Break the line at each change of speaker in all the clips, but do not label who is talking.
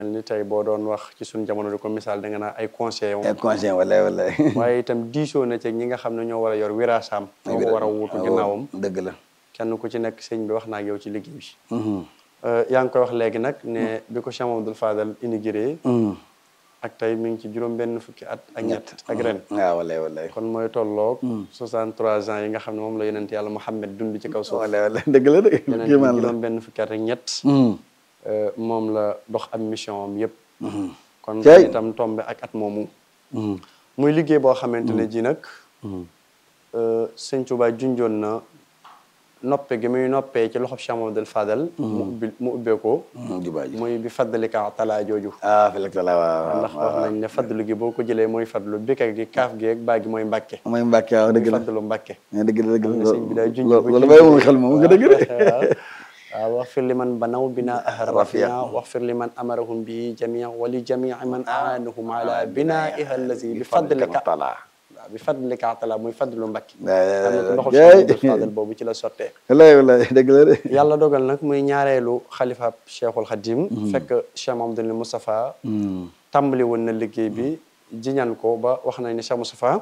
mel ni tey boo doon wax ci suñu jamono di ko misaal da nga naa ay conseil
ay conseil wala wala
waaye itam diisoo na ci ñi nga xam ne ñoo war a yor wiraasaam ñoo ko war a wuutu ginnaawam
dëgg la
kenn ku ci nekk sëñ bi wax naa ak yow ci liggéey bi yaa ngi koy wax léegi nag ne bi ko Cheikh Mamadou Fadal inauguré ak tey mi ngi ci juróom benn fukki at ak ñett ak ren
waaw walay walay
kon mooy tolloog 63 ans yi nga xam ne moom la yonent yàlla Muhammad dund ci kaw suuf
walay walay dëgg la de
yeneen ci juróom benn fukki at ak ñett moom la dox am mission am yëpp kon itam tombe ak at moomu muy liggéey boo xamante ne ji nag sëñ Tuubaa junjoon na noppe gi muy noppee ci loxob Cheikh Mamadou Fadal mu ubbi mu ubbee ko
jubaa ji
muy bi faddalika talaa jooju
ah fi tala waaw
ndax wax nañ ne fadlu gi boo ko jëlee mooy fadlu bika gi kaaf gi ak baa gi mooy mbàkke
mooy mbàkke waaw dëgg la
fadlu mbàkke
dëgg la dëgg la
sëñ bi day junj
loolu bàyyi moom xel moom nga dëgg de
waaw wax fir li man banaw bina ahar rafia wax fir li man amarahum bi jamia wali jamii man aanahum ala bina iha allazi bi fadlika waaw bi fadlika tala muy fadlu mbakki am na ko ndoxul Cheikh Fadal boobu ci la sottee
wallaay wallaay dëgg la de
yàlla dogal nag muy ñaareelu xalifa Cheikhul Khadim fekk Cheikh Mamadou Moustapha tàmbali woon na liggéey bi jiñan ko ba wax nañ ne Cheikh Moustapha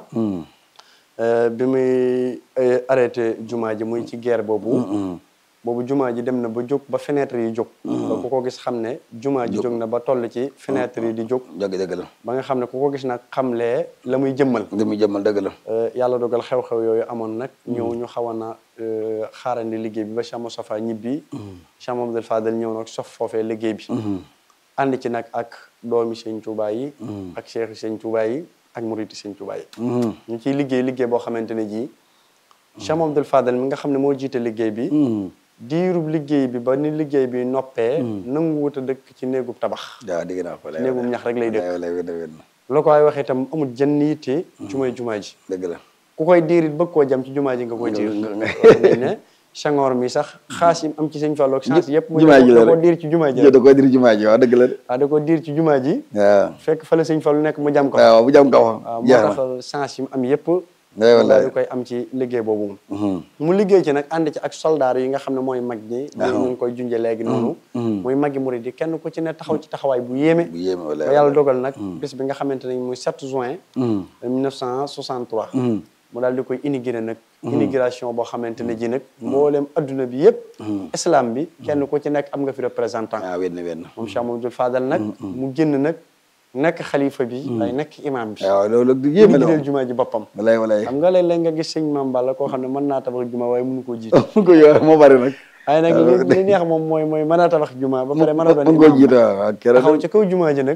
bi muy arrêté jumaa ji muy ci guerre boobu boobu jumaa ji dem na ba jóg ba fenêtre yi jóg ba ku ko gis xam ne jumaa ji jóg na ba toll ci fenêtre yi di jóg
dëgg dëgg la
ba nga xam ne ku ko gis nag xamlee la muy jëmmal
la muy jëmmal dëgg la
yàlla dogal xew-xew yooyu amoon nag ñëw ñu xawoon na xaarandi liggéey bi ba Cheikh Moustapha ñibbi Cheikh Mamadou Fadal ñëw nag sof foofee liggéey bi ànd ci nag ak doomi Sëñ Tuubaa yi ak cheikh Sëñ Tuubaa yi ak muriti Sëñ Tuubaa yi ñu ciy liggéey liggéey boo xamante ne jii Cheikh Mamadou Fadal mi nga xam ne moo jiite liggéey bi diirub liggéey bi ba ni liggéey bi noppee nangu wut a dëkk ci néegub tabax
waaw dégg naa ko
ci néegub ñax rek lay dëkk
dëgg
la ko ay waxee itam amul jën yitte jumay jumaa ji
dëgg la
ku koy diirit bëgg koo jam ci jumaa ji nga koy diir wax nañ ne Senghor mi sax xaas yi am ci sëñ Fallu ak chance yëpp mu
jumaa ji la
da koo diir ci jumaa ji
da koo diir jumaa ji waaw dëgg la de
waaw da koo diir ci jumaa ji
waaw
fekk fa la sëñ Fallu nekk mu jam ko
waaw bu jam ko
waaw moo tax chance yi mu am yëpp daal di koy am ci liggéey boobu mu liggéey ci nag ànd ci ak soldaar yi nga xam ne mooy mag ñi ñu ngi koy junje léegi noonu muy maggi murid yi kenn ku ci ne taxaw ci taxawaay bu yéeme
bu yéeme wala
ba yàlla dogal nag bis bi nga xamante ne muy 7 juin 1963 mu daal di koy inauguré nag inauguration boo xamante ne ji nag mboolem adduna bi yëpp islam bi kenn ku ci nekk am nga fi représentant
waaw wenn wenn
moom Cheikh Mamadou Fadal nag mu génn nag nekk xalifa bi lay nekk imam bi
waaw loolu du yéeme la
liggéeyal jumaa ji boppam
walaay walaay
xam nga léeg-léeg nga gis sëñ Mame Balla koo xam ne mën naa tabax jumaa waaye mënu koo jiite
mu ko yor moo bari nag
waaye nag li li neex moom mooy mooy mën a tabax jumaa ba pare mën a doon
mu ko jiite waaw
taxaw ci kaw jumaa ji nag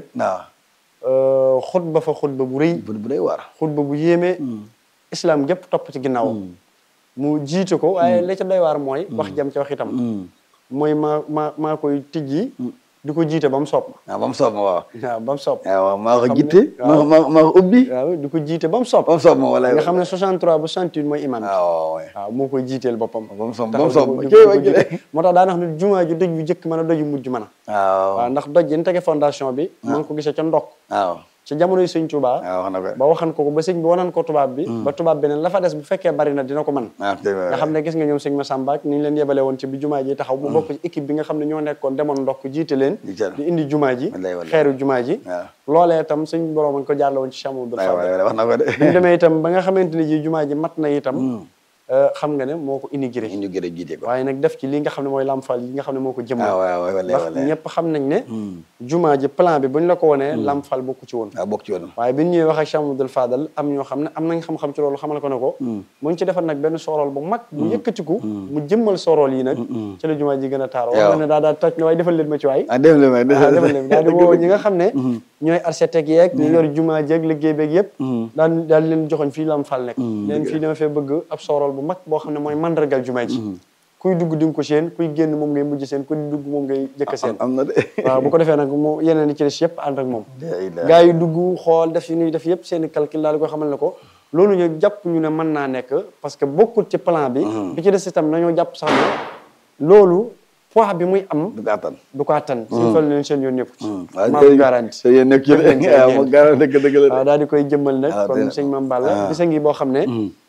waaw
xutba fa xutba bu rëy
bu bu day war
xutba bu yéeme islam gépp topp ci ginnaawam mu jiite ko waaye la ca doy waar mooy wax jam ci wax itam mooy maa maa maa koy tijji di ko jiite ba mu soob ma
waaw ba mu soob ma waaw
waaw ba mu soob
waaw maa ko jiite maa maa maa ko ubbi
waaw di ko jiite ba mu soob
ba mu soob ma walaay
nga xam ne 63 ba 68 mooy imam bi
waaw
waaw moo koy jiiteel boppam
ba mu soob ba
taxaw
mu soob
di ko- di
kii
ko
wa
jiite. moo tax daa wax ne jumaa ji doj yu jëkk mën a doj yu mujj mën a
waaw
waaw ndax doj yi ñu tege fondation bi ma ngi ko gisee ca ndokk
waaw
ca jamonoy sëñ Tuubaa
waaw wax na ko
ba waxan ko ko ba sëñ bi wanan ko tubaab bi ba tubaab bi ne la fa des bu fekkee bari na dina ko mën
waaw dëgg la
nga xam ne gis nga ñoom sëñ Massamba ak ni ñu leen yebale woon ci bi jumaa ji taxaw mu bokk ci équipe bi nga xam ne ñoo nekkoon demoon ndokk jiite leen
Di jël.
di indi jumaa ji
Wallaay, wallaay.
xeeru jumaa ji
waaw
loolee itam sëñ borom a ko jaarle woon ci Cheikh Mamadou
waaw
Fadal
waaw wax na ko de
bi ñu demee itam ba nga xamante ne ji jumaa ji mat na itam euh, xam nga ne moo ko inauguré
indi gën a jiite ko
waaye nag def ci li nga xam ne mooy lamfal yi nga xam ne moo ko jëmmal
waaw waaw waaw walaay
ndax
walaay
ñëpp xam nañ ne jumaa ji plan bi bu ñu la ko wonee lamfal bokku ci woon
waaw bokk ci woon
waaye bi ñu ñëwee wax ak Cheikh Mamadou Fadal am ñoo xam ne am nañ xam-xam ci loolu xamal ko ne ko mu ngi ci defar nag benn sorool bu mag bu yëkkatiku mu jëmmal sorool yi nag ci la jumaa ji gën a taaro
Waaw.
wax ne daa daal toj ne waaye defal leen ma ci waay
ah dem le may
waaw defal leen daal di woo ñi nga xam ne ñooy architecte yeeg ñu yor jumaa ji ak liggéey beeg yëpp daal daal di leen joxoñ fii lam fal nekk leen fii dama fee bëgg ab sorool bu mag boo xam ne mooy mandargal jumaa ji kuy dugg di nga ko seen kuy génn moom ngay mujj seen kuy dugg moom ngay jëkk seen
am na de
waaw bu ko defee nag mu yeneen yi ci des yëpp ànd ak moom
La ilaha.
gaa yi dugg xool def yi ñuy def yëpp seen i calcul daal di ko xamal ne ko loolu ñu jàpp ñu ne mën naa nekk parce que bokkul ci plan bi bi ci des itam nañoo jàpp sax ne loolu poids bi muy am
du ko attan
du ko attan suñu fal leen seen yoon nekku ci
waaw
maa ko garanti
te yéen nekk ci
Def nañ ci
waaw
ñeent.
moo garanti dëgg dëgg la
waaw daal di koy jëmmal nag
Ah,
kon
dëgg la.
sëñ Mame Balla
Ah.
bisa ngi boo xam ne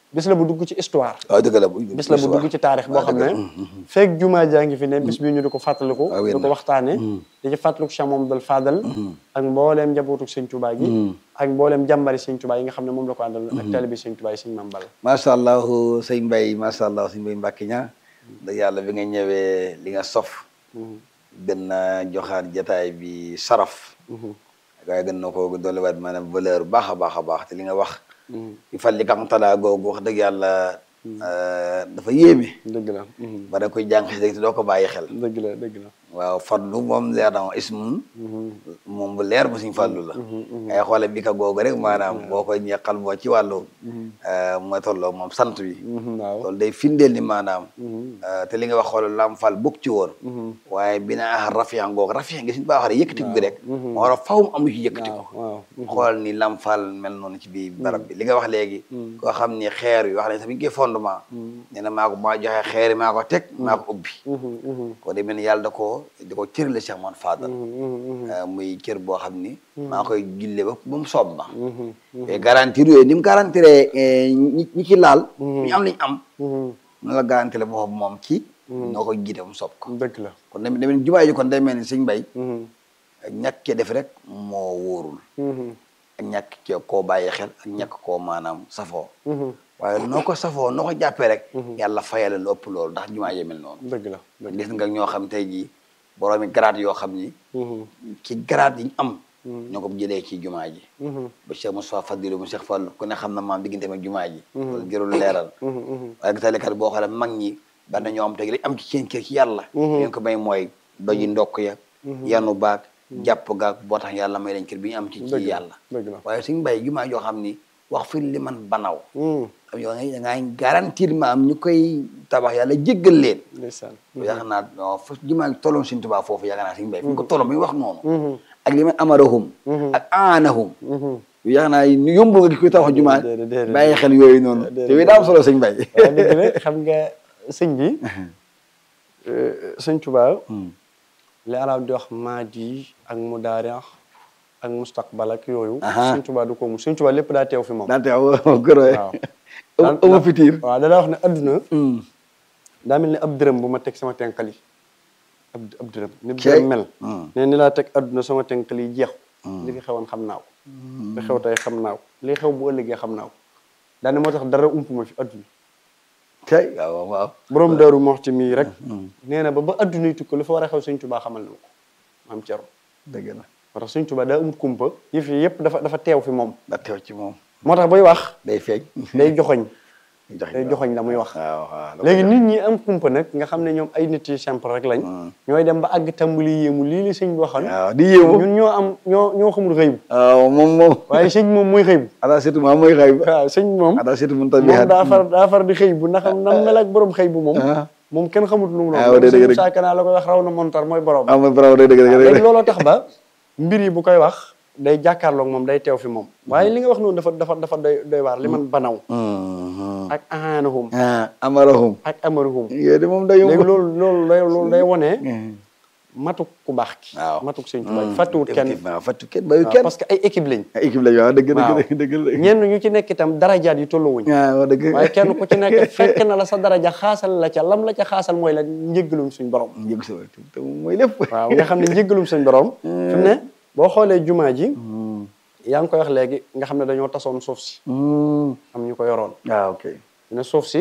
bis la bu dugg ci histoire
waaw dëgg la bu
bis la bu dugg ci taarix boo xam ne feek jumaa jaa ngi fi ne bis bii ñu di ko fàttaliku
Ah, wér
di ko
na.
waxtaane di ci fàttaliku Cheikh Mamadou Fadal ak mbooleem njabootu sëñ Tuubaa gi ak mbooleem jàmbari sëñ Tuubaa yi nga xam ne moom la ko àndal ak taalibi sëñ Tuubaa yi sëñ Mame Balla
macha allah sëñ Mbay macha allah sëñ Mbay Mbàkke ña da yàlla bi nga ñëwee li nga sof gën na joxaat jataay bi saraf waaye gën na ko dolliwaat maanaam valeur baax a baax a baax te li nga wax i fal li kam talaa googu wax dëgg yàlla dafa yéeme
dëgg la
ba da koy jàng xis te doo ko bàyyi xel
dëgg la dëgg la
waaw fadlu moom leer na moom ismun moom bu leer bu suñ fàllu la ngay xoole bi ka googu rek maanaam boo koy ñeqal boo ci wàllu mooy tolloo moom sant bi
waaw
loolu day firndeel ni maanaam te li nga wax xoolal lam fal bokk ci woon waaye bi naa rafian googu rafian gi suñu baa waxee yëkkatiku gi rek moo war a faw mu am lu ci yëkkati ko
waaw
xoolal ni lam fal mel noonu ci biir barab bi li nga wax léegi koo xam ni xeer yi wax ne sax bi ñu koy fondement nee na maa ko maa joxe xeer yi maa ko teg maa ko ubbi ko de mel ni yàlla da koo da ko cërale Cheikh Man Fadal muy cër boo xam ni maa koy gille ba ba mu soob ma te garantir yooyu ni mu garantiree ñi ñi ci laal ñu am liñ am na la garantir boobu moom ci noo koy jiite ba mu soob ko
dëgg la
kon da mel ni jumaa ji kon day mel ni sëñ Mbay ñàkk cee def rek moo wóorul ak ñàkk cee koo bàyyi xel ak ñàkk koo maanaam safoo waaye noo ko safoo noo ko jàppee rek yàlla fayal lu ëpp loolu ndax jumaa yi mel noonu
dëgg la dëgg
gis nga ñoo xam tey jii boroomi grade yoo xam ni ci grade yi ñu am ñoo ko jëlee ci jumaa ji ba Cheikh Moussa Fadilu mu Cheikh Fall ku ne xam na maam diggante ak jumaa ji loolu jërul leeral waaye gis nga boo xoolee mag ñi bari na ñoo am tey li am ci seen kër ci yàlla leen ko may mooy doji ndokk ya yanu baag jàpp gaag boo tax yàlla may leen kër bi ñu am ci ci yàlla
dëgg la
waaye suñu mbay jumaa joo xam ni wax fi li man banaw am yoo nga da ngay garantir ma am ñu koy tabax yàlla jéggal leen
ndeysaan
yaakaar naa non fa jumaa gi tolloon suñu tubaab foofu yaakaar naa suñu mbay fu ñu ko tolloon bi wax noonu ak li man amarahum ak aanahum yu yaakaar naa ñu yombul nga di koy tabax jumaa
déedéet, déedéet.
bàyyi xel yooyu noonu te yooyu daa am solo sëñ mbay
waaw dëgg la xam nga sëñ bi sëñ Tuubaa li arab di wax maadi ak mudaari ak mustaqbal ak yooyu
Aha.
sëñ Tuubaa du ko mu sëñ Tuubaa lépp daa teew fi moom
daa teew gërë
waaw
ama fitir
waaw da daa wax ne adduna daa mel ni ab dërëm bu ma teg sama tenkal yi ab ab dërëm ni
Cey.
dërëm mel
Hmm.
ne ni laa teg adduna sama tenkal yi jeexu li fi xewoon xam naa ko li xew tey xam naa ko li xew bu ëllëgee xam naa ko daane moo tax dara ump ma fi adduna
tey waaw waaw
borom daaru moxti mii rek nee na ba ba adduna yi tukki lu fa war a xew sëñ Tuubaa xamal na ma ko maam Cerno
dëgg la
moo tax sëñ Tuubaa daa amut kumpa yëf yi yëpp dafa dafa teew fi moom
daa teew ci moom
moo tax buy wax
day feeñ
day joxoñ
joxe
day joxoñ la muy wax
waaw waaw
léegi nit ñi am kumpa nag nga xam ne ñoom ay nit yu simple rek lañ ñooy dem ba àgg tàmbali yéemu lii li sëñ bi waxoon
waaw di yéemu
ñun ñoo am ñoo ñoo xamul xëy bu
waaw moom moom
waaye sëñ moom muy xëy bu
ada surtout maa mooy xëy ba
waaw sëñ moom
ada surtout mun
moom
tabihaat
daa far daa far di xëy bu ndax nam mel ak borom xëy bu moom
Ah.
moom kenn xamut lu mu
Ah, waaw, dëgg
sëñ
dëgg.
saakana la koy wax raw na montar mooy borom
ah mooy bravo dëgg dëgg dëgg
léegi
dëgg
looloo tax ba mbir yi bu koy wax day jàkkaarloog moom day teew fi moom waaye li nga wax noonu dafa dafa dafa doy doy waar li man banaw ak ahanahum
ah amarahum
ak amaruhum
yooyu de moom day yomb
léegi loolu loolu day loolu day wone matuk ku baax ki
waaw
matuk sëñ Tuubaa fàttuwut kenn
effectivement fàttu kenn bayu
waaw
kenn
parce que ay équipe lañ
ay équipe la waaw dëgg
waaw.
dëgg dëgg dëgg
ñenn ñu ci nekk itam darajaat yi tolluwuñ
waaw dëgg
waaye kenn ku ci nekk fekk na la sa daraja xaasal la ca lam la ca xaasal mooy la njëggalum suñ borom
njëg sa te mooy lépp
waaw nga xam ne njëggalum suñ borom fi mu ne boo xoolee jumaa ji yaa ngi koy wax léegi nga xam ne dañoo tasoon suuf si am ñu ko yoroon
waaw ok
ne suuf si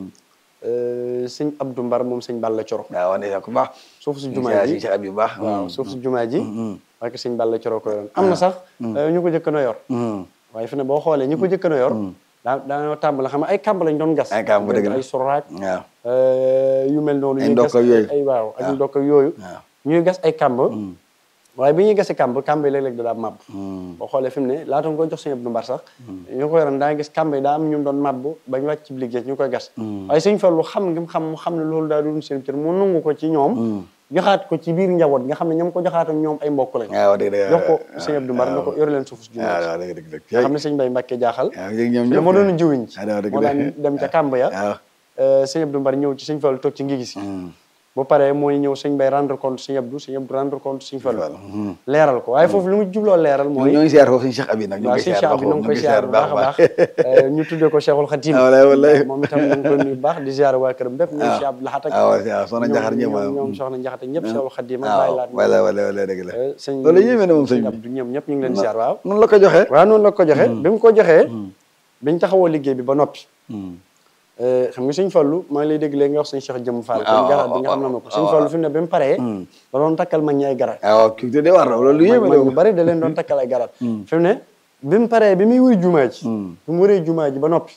euh, sëñ Abdou Mbar moom sëñ Balla Coro
waaw wane ku baax
suuf si jumaa ji
si ab yu baax
waaw suuf si jumaa ji parce que sëñ Balla Coro ko yoroon am na sax euh, ñu ko jëkk na yor waaye fi ne boo xoolee ñi ko jëkk na yor daa daanoo tàmbali xam nga ay kàmb lañ doon gas
Ay kàmb, dëgg la.
ay suraaj
waaw
euh, yu mel noonu
Ay
ñuy
ndokk
gas
ak yooyu.
ay waaw ak
waaw.
ndokk ak yooyu
waaw
ñuy gas ay kàmb waaye bi ñuy gasi kàmb kàmb yi léeg-léeg da daa màbb boo xoolee fi mu ne laata nga koy jox sëñ Abdou Mbar sax ñu ko yoroon daa gis kàmb yi daa am ñu doon màbb ba ñu wàcc ci liggéey ñu koy gas waaye sëñ Fallu xam ngi xam mu xam ne loolu daa doon seen cër mu nangu ko ci ñoom joxaat ko ci biir njaboot nga xam ne ñoom ko joxaat ak ñoom ay mbokk lañ
waaw dëgg dëgg
jox ko sëñ Abdou Mbar na ko yore leen suuf si
waaw
jumaa
waaw dëgg dëgg dëgg
nga xam ne sëñ Mbay Mbàkke jaaxal
waaw yéeg ñoom
te
ñëpp
moo doon jiwiñ ci
waaw dëgg
moo daan dem ca kàmb ya
waaw
euh, sëñ Abdou Mbar ñëw ci sëñ Fallu toog ci ngi gis bu paree mooy ñëw sëñ bay rendre compte sëñ Abdou sëñ Abdou rendre compte sëñ Fallu
Fallu, mhm.
leeral ko waaye foofu li mu jubloo leeral mooy
ñoo ngi siyaar foofu suñu Cheikh Abi nag ñu
waaw
ngi
sëñ
koy
Cheikh
siyaar
bi na nga koy siyaar bu baax a baax ñu tuddee ko Cheikhul Khadim
Ah, wallaay, wallaay.
moom itam ñu ngi koy nuyu bu baax di ziar waa këram bépp ñoom
Ah.
Cheikh Abdou Lahat ak
Ah, waaw, waaw, soxna Njaxate ñëpp,
ñoom
waaw.
ñoom soxna Njaxate ñëpp Cheikhul Khadim ak
waaw
Baye Laat
wala wala wala dëgg la
Eh, sëñ
loolu yéeme na moom sëñ bi
Abdou ñoom ñëpp ñu ngi leen di ziar waaw
noonu la ko joxee
waaw noonu la ko joxee bi mu ko joxee biñ taxawoo liggéey bi ba noppi Eh, xam nga sëñ Fallu maa ngi lay dégg léegi nga wax sëñ Cheikh Jëm Fall
Ah,
kon garaat bi nga
ah,
xam na ma ko
ah,
sëñ
ah,
Fallu fi mu ne bi mu paree da doon takkal mag ñi ay garaat
waaw kii de war na loolu yéeme
mag
na
ñu bari da leen doon takkal ay garaat fi mu ne bi mu paree bi muy wuy jumaa ji bi mu wëree jumaa ji ba noppi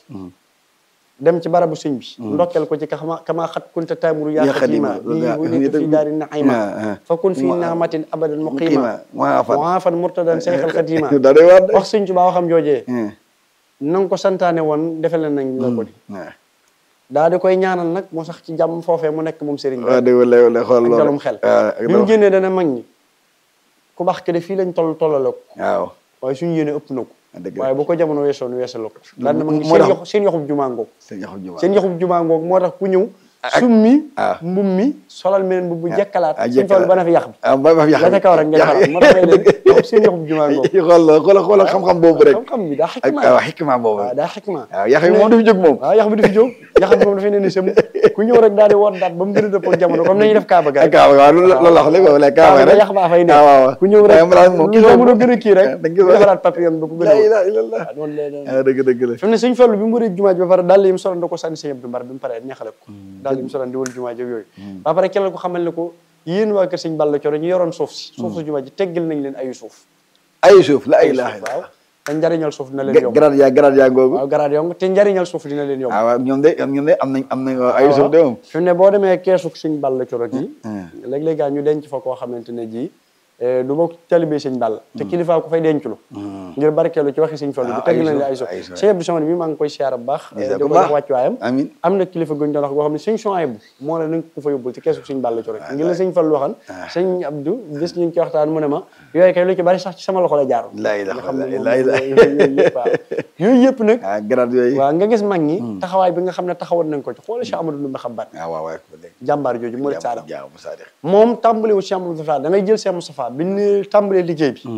dem ci barabu sëñ bi ndokkeel ko ci kama kama xat kunta taamuru yaa
Yaa
xadima
xadima,
lii
yaa-
wulita fi daari naima
Ah, ah.
fa kun fi
Mu-
naamatin abadan muqima
muqima, muafan.
muafan murtadan seyxal xadima
daa doy waar de
wax sëñ Tuubaa waxam joojee
Hmm.
na nga ko santaane woon defale nañ la ko di
waaw
daa di koy ñaanal nag moo sax ci jàmm foofee mu nekk moom sëriñ bi
waaw dëgg wala wala xool
ak
loolu
dalum xel
waaw ak
bi mu
dalum-
génnee dana mag ñi ku baax ke de fii lañ toll tollale ko
waaw
waaye suñu yéene ëpp na ko
dëgg la.
waaye bu ko jamono weesoon weesala ko daan na mag ñi
moo
seen
tax-
yox seen yoxub jumaa ngoog
sëñ Yaxub Juma
seen yoxub jumaa ngoog moo tax ku ñëw summi
ah.
mbum mi solal meneen bu bu jekkalaat
ah,
suñ toll
jekkalaat.
ba na fi yàq bi
ah ba ba
la ca kaw rek nga defaraat moo tax may leen yoxub seen yoxub jumaa ngoog
xool la xool xool xam-xam boobu rek
xam-xam bi daa
ak
xikma
waaw xikma boobu
waaw daa xikma
waaw yax yi moom du fi jóg moom
waaw yax bi du fi jóg yax bi moom dafay ne ni sëm ku ñëw rek daal di woot daat ba mu gën a dëppoo ak jamono comme nañuy def kaaba ga
ak kaawa waaw loolu loolu la wax léegi wala kaawa
kaaba
rek
ga yax baa fay ne
ah waaw waaw
ku ñëw rek
waaye daal moom
lu jamono gën a kii rek
da nga gis
defaraat papier am ba ko gën a
la
wóor.
ilaha illallah
waaw noonu lay doon.
ah dëgg dëgg la
fi mu ne sëñ Fallu bi mu wëree jumaa ji ba pare daal yi mu soloon da ko sànni sëñ Abdou Mbar bi mu paree neexale ko daal yi mu soloon di wër jumaa ji ak yooyu ba pare kelal ko xamal ne ko yéen waa kër sëñ Balla Coro ñu yoroon suuf si suuf su jumaa ji teggal nañ leen ayu suuf
ay suuf la
ayu
ilaha
suuf waaw
illallah
te njariñal suuf dina leen yomb
grade yaa grade yaa googu
waaw garaat yomb te njariñal suuf dina leen yomb
ah waaw ñoom de ñoom de am nañ am nañ ay suuf de moom
fi mu ne boo demee keesu sëñ Balla Coro gi léeg-léeg gaa ñu denc fa koo xamante ne ji du bokk talibé sëñ Balla te kilifa ko fay denculu ngir barkeelu ci waxi sëñ Fallu bi
Ah,
tegg
ay
nañ la
suuf,
ay suuf
ay suuf.
sëñ Abdou Samane mi maa ngi koy siyaara bu baax
Gis
di
ko
ko
baax.
jox wàccuwaayam
Amiin.
am na kilifa guñ doon wax boo xam ne sëñ Souhaïbou moo ne nañ ko fa yóbbul ci keesu sëñ Balla Coro ngir la sëñ Fallu waxan sëñ Abdou bis ñu ngi ci waxtaan mu ne ma yooyu kay lu ci bari sax ci sama loxo la jaaroon
La ilaha
nga xam ne moom
illallah, la
yooyu yooyu yëpp waaw yooyu yëpp nag
ah grade yooyu
waaw nga gis mag ñi taxawaay bi nga xam ne taxawoon nañ ko ci xoolal Cheikh Amadou Ndoumbé Xabaat
ah waaw waaw ko dégg
jàmbaar jooju mu saada
jaaw mu saadiq
moom tàmbali wu Cheikh Moustapha da ngay jël Cheikh Moustapha bi ñu tàmbalee liggéey bi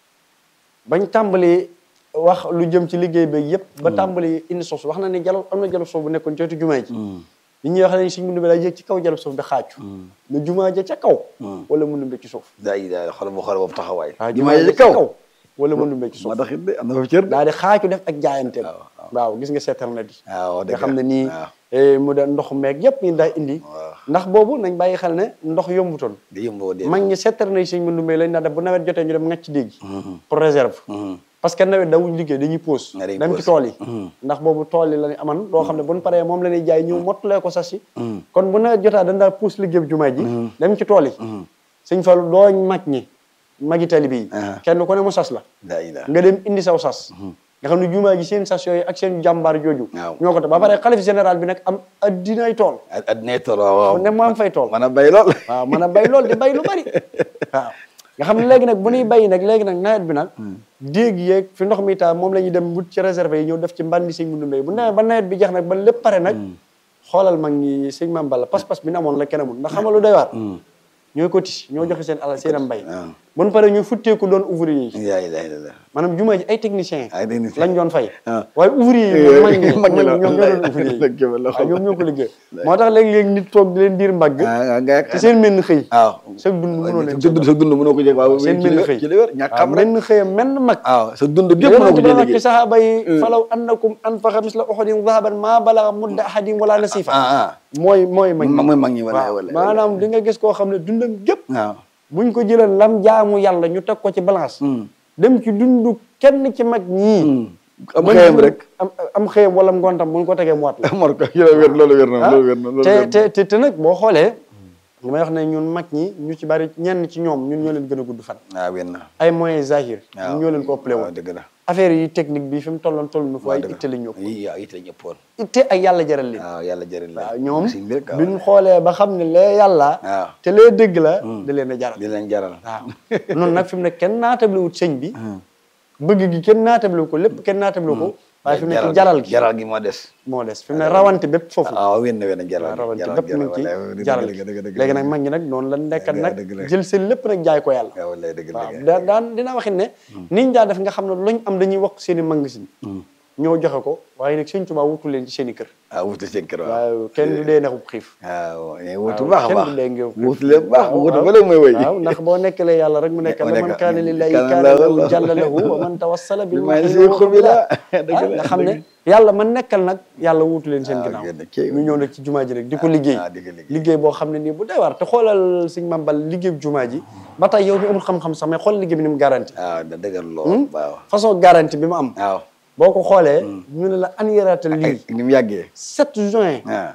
bañ tàmbalee wax lu jëm ci liggéey bi yëpp ba tàmbalee indi suuf si wax na ne jalab am na jalab suuf bu nekkoon ci wetu jumaa ji li ñuy wax ne suñ mu daa yéeg ci kaw jalab suuf di xaaju na jumaa ja ca kaw wala mu numbe ci suuf
daa yi daal xool bu xool boobu taxawaay
waaw
jumaa
jumaa
yi
ja
ci
ca
kaw
kaw wala mu numbe ci suuf
moo tax it de am na fa cër de
daal di xaaju def ak jaayanteem
waaw,
waaw gis nga seetal na di
waaw
nga xam ne nii
waaw
eh, mu da ndox meeg yëpp ñu daa indi
waaw.
ndax boobu nañ bàyyi xel ne ndox yombutoon
di yëmboo de
mag ñi seetar nañ sëñ Mandumbe lañ daa def bu nawet jotee ñu dem ngacc déeg gi pour réserve parce que nawet dawuñ liggéey dañuy pause
nga day
dem ci
pause.
tool yi ndax boobu tool yi la ñu aman loo xam ne buñ paree moom la ñuy jaay ñëw mottulee ko sas yi kon bu nawet jotaa dañ daa pause liggéey bi jumaa ji dem ci tool yi sëñ Fallu dooñ mag ñi magi tali bi
Ah.
kenn ku ne mu sas la
daa yi daal
nga dem indi saw sas nga xam ne jumaa ji seen sas yooyu ak seen jàmbaar jooju
Waaw.
ñoo ko te ba pare xalif général bi nag am addinay tool
addinay tool waaw waaw
ne mu am fay tool
mën a bay lool
waaw mën a bay lool di bay lu bari waaw nga xam ne léegi nag bu ñuy bay nag léegi nag nawet bi nag déeg yeeg fi ndox mi taa moom la ñuy dem wut ci réserve yi ñëw def ci mbandi sëñ Mundu Mbay bu nawet ba nawet bi jeex nag ba lépp pare nag xoolal mag ñi sëñ Maam Balla pas-pas bi na amoon la kenn amul ndax xam nga lu doy waar ñooy cotis ñoo joxe seen alal seen am mbay
waaw.
bu ñu paree ñu futteeku doon ouvrier yi
yaa ilaha illallah
maanaam jumaa ji ay technicien
ay technicien.
lañ doon fay
Ah.
waaye ouvrier yi moom mag ñi
mag ñi la
ñoom ñoo doon ouvrier yi
dëgg la
waaw ñoom ñoo ko liggéey moo tax léeg-léeg nit toog di leen diir mbagg
ah nga
te seen menn xëy
waaw
sa dund mënoo leen
sa dund sa dund mënoo ko jëg waaw
seen
ci
menn
li
xëy
ci li wér ñàkk xam
waaw
rek
menn xëy menn mag
waaw sa dund gépp mënoo
yonent
ko
bi wax ci
jëg
saxaaba yi falaw annakum anfaqa misla uhudin zahaban maa balaga mudda ahadin wala nasifa
ah ah
mooy mooy mag
mooy mag ñi wala
waaw
wala
maanaam di nga gis koo xam ne dundam gépp
waaw
buñ ko jëlee lam jaamu yàlla ñu teg ko ci balance dem ci dundu kenn ci mag ñii
am
mën
xëyam
na-
rek
am am xëyam wala ngontam buñ ko tegee mu wat la
mor ko yéla wér loolu wér na loolu wér na loolu
te
wér na
te te te nag boo xoolee li may wax ne ñun mag ñi ñu ci bari ñenn ci ñoom ñun ñoo leen gën a gudd fan
waaw wér na
ay moyens zahir
waaw
ñun ñoo leen ko ëppale
waaw
woon
dëgg la
affaire yi technique bi fi mu tolloon toll na fa waaye
dëgg la.
itte lañ ñëpp
yi waaw it la ñëppoon
itte ak yàlla jaral leen
waaw yàlla jëriñ la
waaw ñoom
si mbir
biñ xoolee ba xam ne lee yàlla
waaw
te lee dëgg la da leen a jaral
di leen jaral
waaw noonu nag fi mu ne kenn naatablewut sëñ bi bëgg gi kenn naatabloo ko lépp kenn naatabloo ko waaye fi mu nekk jaral gi
jaral gi moo des
moo des fi mu ne rawante bépp foofu
waaw wenn wenn jaral
waaw rawante
jaral
bépp mu ngi ci jaral gi léegi nag mag ñi nag noonu la nekkat
dëgg la,
nag
dëgg la.
jël seen lépp nag jaay ko yàlla
waaw wallaay dëgg
waaw
dëgg
da daan dina waxin ne niñ daa def nga xam ne luñ am dañuy wax seen i magasin ñoo joxe ko waaye nag sëñ Tuubaa wutu leen ci seen i kër
ah wutu seen kër waaw
waaw kenn du dee nexub xiif
waaw wutu
waaw,
baax a
kenn
baax
du dee ngeew
wutu leen baax
waaw,
wutu
waaw.
ba léegi mooy woy
waaw ndax boo nekkalee yàlla rek mu nekk
mu
la
nekk-
man kaana lillahi
kaana
kaana lahu
lahu-
jalla lahu wa man tawassala bil
Bil ma'i
ma'i
si
wa
xubila.
qubila.
Dëgg la,
nga xam ne
dëgg.
yàlla man nekkal nag yàlla wuutu leen seen
Ah,
ginnaaw
génn kii.
ñu ñëw nag ci jumaa ji rek di ko liggéey
ah, di ko liggéey.
liggéey boo xam ne nii bu dee war te xoolal sëñ Mambal liggéey bu jumaa ji ba tey yow mi amul xam-xam sax mais xool liggéey bi ni mu garanti
waaw da dëggal lool waaw
façon garanti bi mu am
waaw
boo ko xoolee ñu ne la an yaraatal lii
ni mu yàggee
7 juin
waaw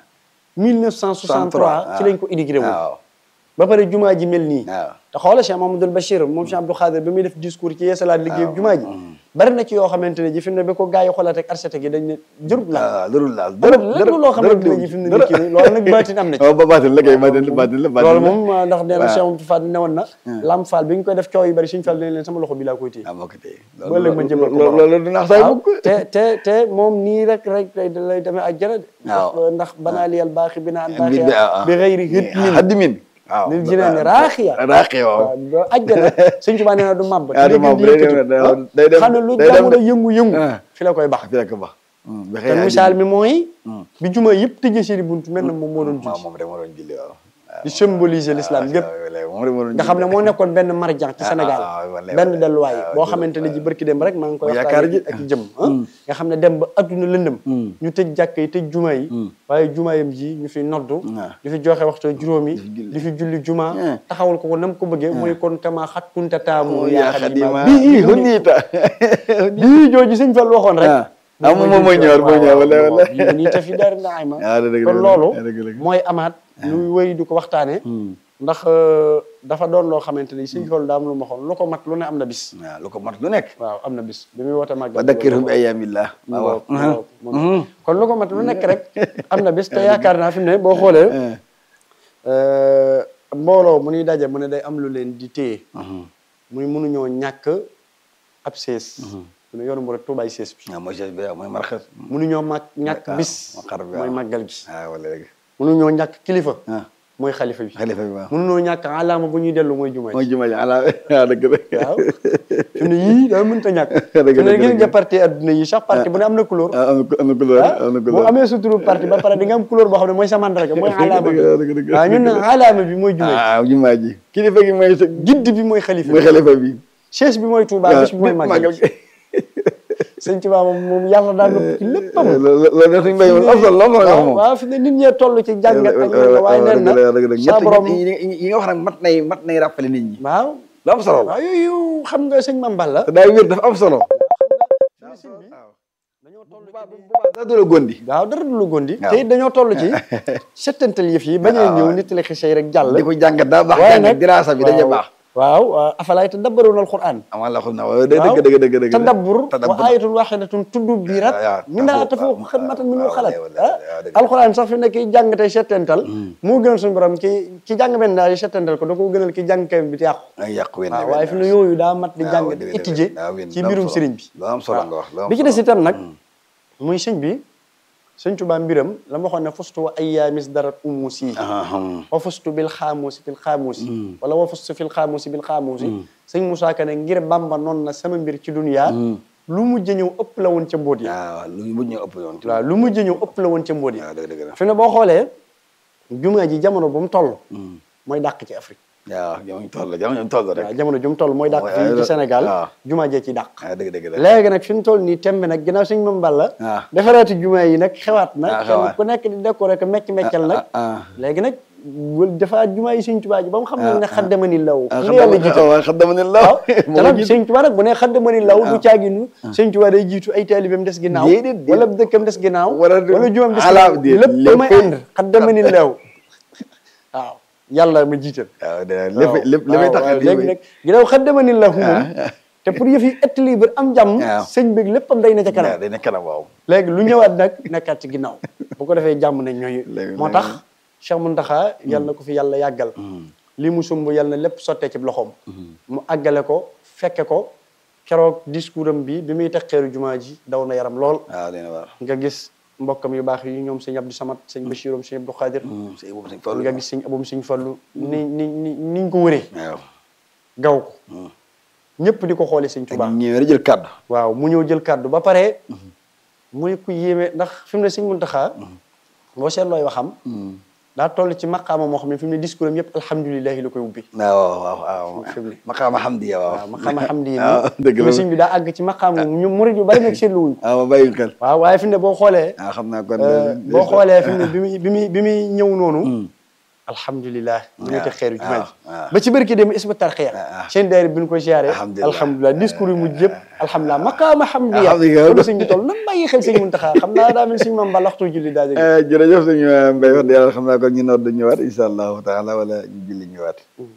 1963 ci lañ ko inauguré woon
waaw
ba pare jumaa ji mel nii
waaw
te xoolal Cheikh Mamadou Bachir moom Cheikh Abdou Khadir ba muy def discours ci yeesalaat liggéey jumaa ji bari na ci yoo xamante ne ji fi mu ne ba ko gars yi xoolaat ak architecte yi dañ ne jërut la
waaw dërul laal
dara lépp loo xamante ne ji fi mu ne nii kii loolu nag baatin am na ci
waaw ba baatin la kay baatin la baatin la baatin
loolu
la
moom ndax nee na
waaw.
Cheikh Mamadou Fall ne woon na Lam Fall bi ñu koy def coow yu bari suñu Fall dañ leen sama loxo bi laa koy téye
ah moo ko téye
ba léegi ma jëmal ko
loolu
borom.
loolu du nax saay
waaw
mukk
te te te moom nii rek rek lay lay demee ak jërë
waaw.
ndax banaa liyal baaxi bi naan
bi
baaxiya bi xëyri hit min
haddi min waaw
lil jinaan raaxiya
raaxiya waaw
waaw doo àjjana sëñ Tuubaa nee na du màbb
Ah, du màbb, day dem- day dem-
xam ne lu
day dem-
jamono yëngu-yëngu
Ah.
fi la koy bax
fi la ko bax bi
te misaal mi mooy bi juma yëpp tëjee seeni buntu mel na moom moo doon
waaw
julli
moom rek moo doon julli waaw
di symboliser l'islam gépp
moom rek moo doon
nga xam ne moo nekkoon benn marjan ci
Ah,
Sénégal
ah, ah, wallaay,
benn
wallaay.
delluwaay
Ah,
boo
jërëjëf,
xamante ne ji barki dem rek maa ngi koy
Mu yaakaar
waxtaan
ji.
ak jëm ah nga xam ne dem ba adduna lëndëm ñu tëj jàkk yi tëj juma yi waaye jumaayam ji ñu fi noddu
Ah.
di fi joxe waxtu juróom yi
julli.
di fi julli juma
Ah.
taxawal ko ko nam ko bëggee mooy kon kama xat kunta taamu
yaa xadima
bii
hunita
bii jooju sëñ Fall waxoon rek
ah ah moom moom mooy ñëwaat mooy ñëwaat wala wala
bii nii te fi dara naay ma
Ah, dëgg la,
kon
dëgg la,
loolu
dëgg la.
mooy amaat luy wéy di ko waxtaane ndax euh, dafa doon loo xamante ni sëñ Fall daa am lu ma xool lu ko mat lu ne am na bis
waaw lu ko mat lu nekk
waaw am na bis bi muy woote màggal
wa dakkirhum bi ayyaamillah
mu
waaw
ngoog, mu ngoog, mu ngoog. kon lu ko mat lu nekk rek am na bis te yaakaar naa fi mu ne boo xoolee euh, mbooloo mu ñuy daje mu ne day am lu leen di téye muy mënuñoo ñàkk ab sees mu ne yoonu mu rek tuubaay sees bi
waaw mooy chef bi waaw mooy marxas
mënuñoo mag ñàkk
waaw,
bis
moo xar bi,
mooy
waaw.
màggal gi
ah wala dëgg
mënuñoo ñàkk kilifa
ah
mooy xalifa bi
xalifa bi waaw
mënuñoo ñàkk alaama bu ñuy dellu mooy jumaa
mooy
ji
juma ji ala waaw dëgg la
waaw fi mu ne yii daa mënta ñàkk
Dëgg
fi mu
la,
ne gis
dëgg
nga
la.
parti adduna yi sax parti bu ne am na couleur
ah am na am na couleur
ah
am na
boo
couleur
amee suturu parti ba pare di nga am couleur boo xam ne mooy sa mandarga mooy alaama bi
dëgg dëgg dëgg
waaw ñun nag alaama bi mooy jumaa ji
ah juma ji kilifa gi mooy sa
gidd bi mooy xalifa
mooy
bi
xalifa bi
chaise bi mooy Touba bis bi mooy màggal gi sëñ Tuubaa moom moom yàlla daal nëpp ci léppam
loolu loolu suñu mbéy moom am solo lool mooy wax
waaw
moom
waaw fi ne nit ñee toll ci jàngat ak yàlla waaye nee na sa borom
yi nga wax nag mat nay mat nay rappelé nit ñi
waaw
lu am solo la
waaw yooyu xam nga sëñ Mame Balla
te daay wér dafa am solo
dañoo toll
daa doole gondi
waaw dara du lu gondi
waaw.
te it dañoo toll ci settantal yëf yi bañ a
waaw.
ñëw nit li xisey rek jàll
di ko jàngat daa baax
waaye
jàngat
nag
diraasa bi dañuy baax
waaw waaw afalaay tadabbaruuna alquran
amal la xul na waaw dëgg dëgg dëgg dëgg
tadabbur wa
tadabbur
ayatun waxidatun tuddu biirat
waaw,
min daa
waaw,
tafu
waaw,
xidmatan min
waaw,
xalat
waaw,
ah
waaw, dëgg la.
alquran sax fi ne ki jàng tey settantal moo gën suñu borom ki ki jàng benn daal yi settantal ko da ko gënal ki jàng kayam bi te yàqu
ay yàqu wenn
waaw waaye fi ne yooyu daa mat di jàng
dëgg dëgg
étudier
waaw, wenn,
ci
lu am
mbirum
solo.
sëriñ bi
lu am solo nga wax lu am
bi ci
solo.
des itam nag muy sëñ bi sëñ Tuubaa mbiram la ma waxoon ne fustu wa ayyaamis darat umusi
Ah, hum.
wa fustu bil xaamuusi fil xaamuusi wala wa fustu fil xaamuusi bil xaamuusi sëñ Moussa Ka ne ngir Bàmba noonu na sama mbir ci duniyaa lu mujj ñëw ëpp la woon ca mbóot ya
waaw lu mujj ñu ëpp yoon
waaw lu mujj ñëw ëpp la woon ca mbóot ya
waaw dëgg dëgg la
fi ne boo xoolee jumaa ji jamono bu mu toll mooy dàq ci Afrique
waaw jamono toll jamono toll rek
waaw jamono ju mu toll mooy dàq
Mooy-
fii ci Sénégal
waaw.
jumaa jee ci dàq
waaw dëgg dëgg la
léegi nag fi mu toll nii tembe nag ginnaaw suñ Mame Balla
waaw.
defaraati jumaa yi nag xewaat na
Ah,
kenn
xewaat.
ku nekk di décorer ko mecc meccal nag
ah, ah.
léegi nag wal defaat jumaa yi suñ Tuubaa ji ba mu xam
Ah,
ne ne
ah.
xaddamani law
ah
ki la yàlla jiital
waaw xaddama ne la
waaw te nag sëñ Tuubaa nag bu ne xaddamani law du caaginu sëñ Tuubaa day jiitu ay taalibeem des ginnaaw
Déedéet, déedéet.
wala dëkkam des ginnaaw
Wala du-
wala jumaam des
ala
ginnaaw
déet,
lépp may
lépp-
ànd xaddamani law waaw yàlla ma jiital
waaw de lépp lépp li may tax
waaw léegi nag ginnaaw xaddamani law moom te pour yëf yi équilibre am jàmm
waaw.
sëñ bi léppam day na ca kanam
day nekk kanam waaw
léegi lu ñëwaat nag nekkaat ci ginnaaw bu ko defee jàmm nañ ñooy
Léegi-
moo tax Cheikh Mountakha yal na ko fi yàlla yàggal lii mu sumb yal na lépp sottee ci loxoom mu àggale ko fekke ko keroog discours am bi bi muy teg xeeru jumaa ji daw na yaram lool
waaw dina war
nga gis mbokkam yu baax yi ñoom sëñ Abdou Samad sëñ Bachirom sëñ Abdou Khadir
sëñ boobu sëñ Fallu
nga gis sëñ Aboum sëñ Fallu ni ni ni niñ ko wëree
waaw
gaw ko ñëpp di ko xoolee sëñ
te
Tuubaa
ñëwee rek jël kàddu
waaw mu ñëw jël kàddu ba pare muy ku yéeme ndax fi mu ne sëñ Muntaxa boo seetlooy waxam daa toll ci maqaama moo xam ne fi mu ne discours am yëpp alhamdulilahi la koy ubbi
waaw waaw waaw
fi mu ne
maqaama hamdiya waaw
waaw maqaama xam di
waaw dëgg la
sëñ bi daa àgg ci maqaama ñu murid yu bari nag seetlu wuñ ko
waaw ma bàyyi xel
waaw waaye fi mu ne boo xoolee
waaw xam naa kon
boo xoolee fi mu ne bi muy bi muy bi muy ñëw noonu alhamdulilah ñu ngi teg xeeru jumaa ji
waaw.
ba ci barki dem isba tarxiya
waaw.
seen daayira bi ñu ko siyaare
Alhamdulillah.
alhamdulilah discours yi mujj yëpp alhamdulilah maqaama hamdiya
Alhamdulillah.
kon sëñ bi toll nan bàyyi xel sëñ Muntaxa xam naa daa mel sëñ Mame Balla waxtu julli daa jóge
jërëjëf suñu mbéy wax dëgg yàlla xam naa kon ñu noor du ñëwaat incha allahu taala wala ñu julli ñëwaat